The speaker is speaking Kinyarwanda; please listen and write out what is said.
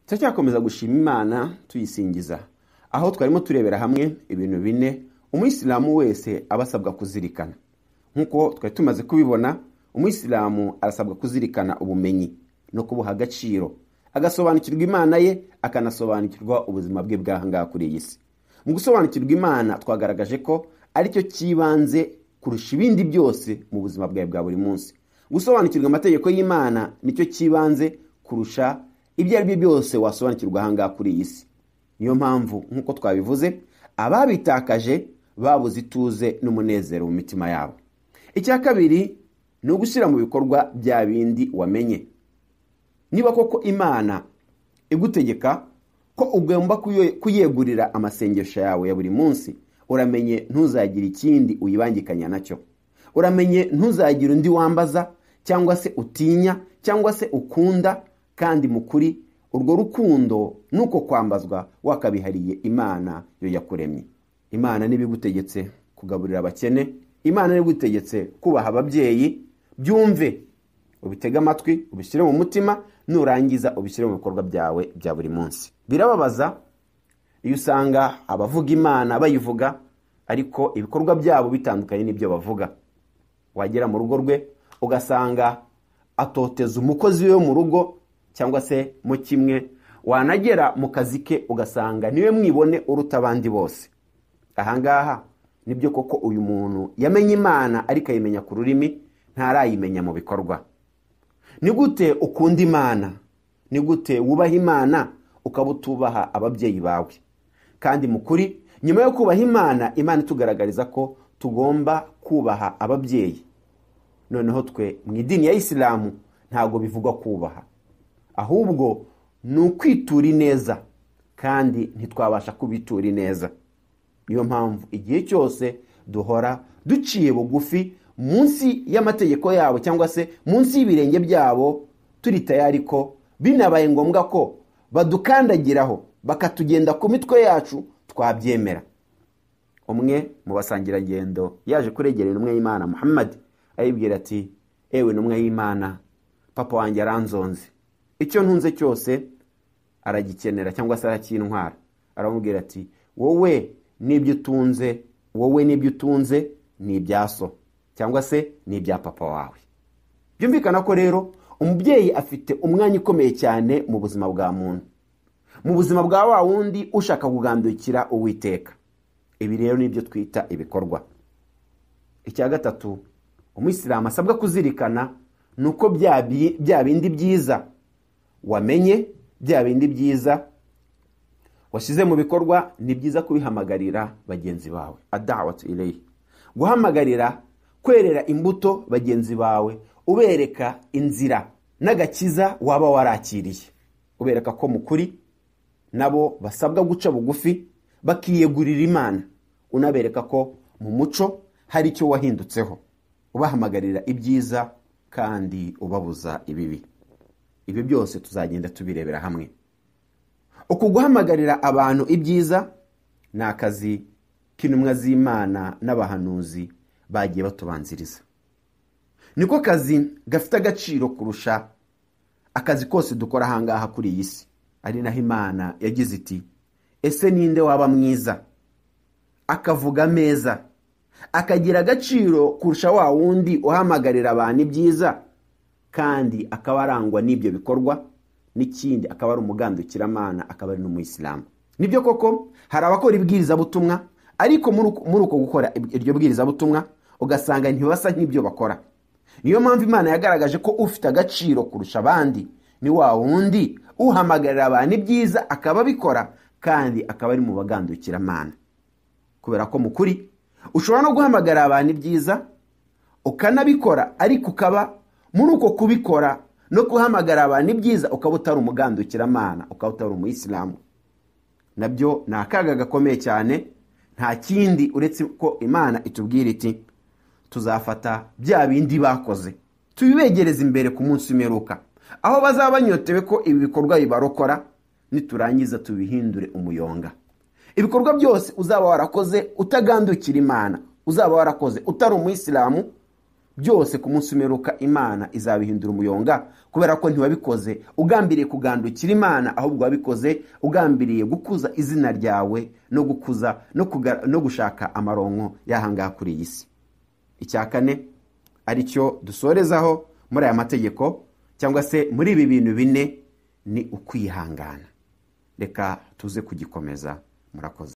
turacyakomeza gushima imana tuyisingiza aho twarimo turebera hamwe ibintu bine umuyisilamu wese aba asabwa kuzirikana nk'uko twari tumaze kubibona umuyisilamu arasabwa kuzirikana ubumenyi no kubuha agaciro agasobanukirwa imana ye akanasobanukirwa ubuzima bwe bw'ahangaha kuri iyi si mu gusobanukirwa imana twagaragaje ko ari cyo cyibanze kurusha ibindi byose mu buzima bwawe bwa buri munsi gusobanukirwa amategeko y'imana nicyo cyibanze kurusha ibyo ari byo byose wasobanukirwa ahangaha kuri iyi si niyo mpamvu nk'uko twabivuze ababitakaje babuze ituze n'umunezero mu mitima yabo icya kabiri ni ugushyira mu bikorwa bya bindi wamenye niba koko imana igutegeka ko ugomba kuyegurira amasengesho yawe ya buri munsi uramenye ntuzagire ikindi uyibangikanya nacyo uramenye ntuzagire undi wambaza cyangwa se utinya cyangwa se ukunda kandi mu kuri urwo rukundo ni uko kwambazwa wakabihariye imana yo yakuremye imana n'ibigutegetse kugaburira abakene imana n'ibigutegetse kubaha ababyeyi byumve ubitege amatwi ubishyire mu mutima nurangiza ubishyire mu bikorwa byawe bya buri munsi birababaza iyo usanga abavuga imana bayivuga ariko ibikorwa byabo bitandukanye n'ibyo bavuga wagera mu rugo rwe ugasanga atoteza umukozi we mu rugo cyangwa se mu kimwe wanagera mu kazi ke ugasanga niwe mwibone uruta abandi bose ahangaha nibyo koko uyu muntu yamenye imana ariko ayimenya ku rurimi ntarayimenya mu bikorwa ni gute ukunda imana ni gute wubaha imana ukaba utubaha ababyeyi bawe kandi mu kuri nyuma yo kubaha imana imana itugaragariza ko tugomba kubaha ababyeyi noneho twe mu idini ya isilamu ntabwo bivugwa kubaha ahubwo ni ukwitura ineza kandi ntitwabasha kubitura ineza niyo mpamvu igihe cyose duhora duciye bugufi munsi y'amategeko yabo cyangwa se munsi y'ibirenge byabo turi tayari ko binabaye ngombwa ko badukandagiraho bakatugenda ku mitwe yacu twabyemera umwe mu basangirangendo yaje kuregera intumwa y'imana muhammad ayibwira ati ewe intumwa y'imana papa wanjye aranzonze icyo ntunze cyose aragikenera cyangwa se aracyintwara aramubwira ati wowe n'ibyo utunze wowe n'ibyo utunze ni ibyaso cyangwa se ni ibya papa wawe byumvikana ko rero umubyeyi afite umwanya ukomeye cyane mu buzima bwa muntu mu buzima bwa wa wundi ushaka kugandukira uwiteka ibi rero nibyo twita ibikorwa icya gatatu umuyisilamu asabwa kuzirikana ni uko bya bindi byiza wamenye bya bindi byiza washyize mu bikorwa ni byiza kubihamagarira bagenzi bawe adawatu ireye guhamagarira kwerera imbuto bagenzi bawe ubereka inzira n'agakiza waba warakiriye ubereka ko mu kuri nabo basabwa guca bugufi bakiyegurira imana unabereka ko mu muco hari icyo wahindutseho ubahamagarira ibyiza kandi ubabuza ibibi ibyo byose tuzagenda tubirebera hamwe uku guhamagarira abantu ibyiza ni akazi k'intumwa z'imana n'abahanuzi bagiye batubanziriza niko kazi gafite agaciro kurusha akazi kose dukora ahangaha kuri iyi si ari naho imana yagize iti ese ninde waba mwiza akavuga meza akagira agaciro kurusha wa wundi uhamagarira abantu ibyiza kandi akaba arangwa n'ibyo bikorwa n'ikindi akaba ari umugandukiramanana akaba ari n'umuyisilamu nibyo koko hari abakora ibwirizabutumwa ariko muri uko gukora iryo bwirizabutumwa ugasanga ntibasa nk'ibyo bakora niyo mpamvu imana yagaragaje ko ufite agaciro kurusha abandi ni wa wundi uhamagarira abantu ibyiza akaba abikora kandi akaba ari mu bagandukiramanana kubera ko mu kuri ushobora no guhamagara abantu ibyiza ukanabikora ariko ukaba muri uko kubikora no guhamagara abantu ibyiza ukaba utari umugandukiramanana ukaba utari umuyisilamu nabyo ni akaga gakomeye cyane nta kindi uretse ko imana itubwira iti tuzafata bya bindi bakoze tubibegereze imbere ku munsi umeruka aho bazaba banyotewe ko ibi bikorwa bibarokora niturangiza tubihindure umuyonga ibikorwa byose uzaba warakoze utagandukira imana uzaba warakoze utari umuyisilamu byose ku munsi umeruka imana izabihindura umuyonga kubera ko ntiwabikoze ugambiriye kugandukira imana ahubwo wabikoze ugambiriye gukuza izina ryawe no gukuza no kuga- no gushaka amaronko y'ahangaha kuri iyi si icya kane aricyo dusorezaho muri aya mategeko cyangwa se muri ibi bintu bine ni ukwihangana reka tuze kugikomeza murakoze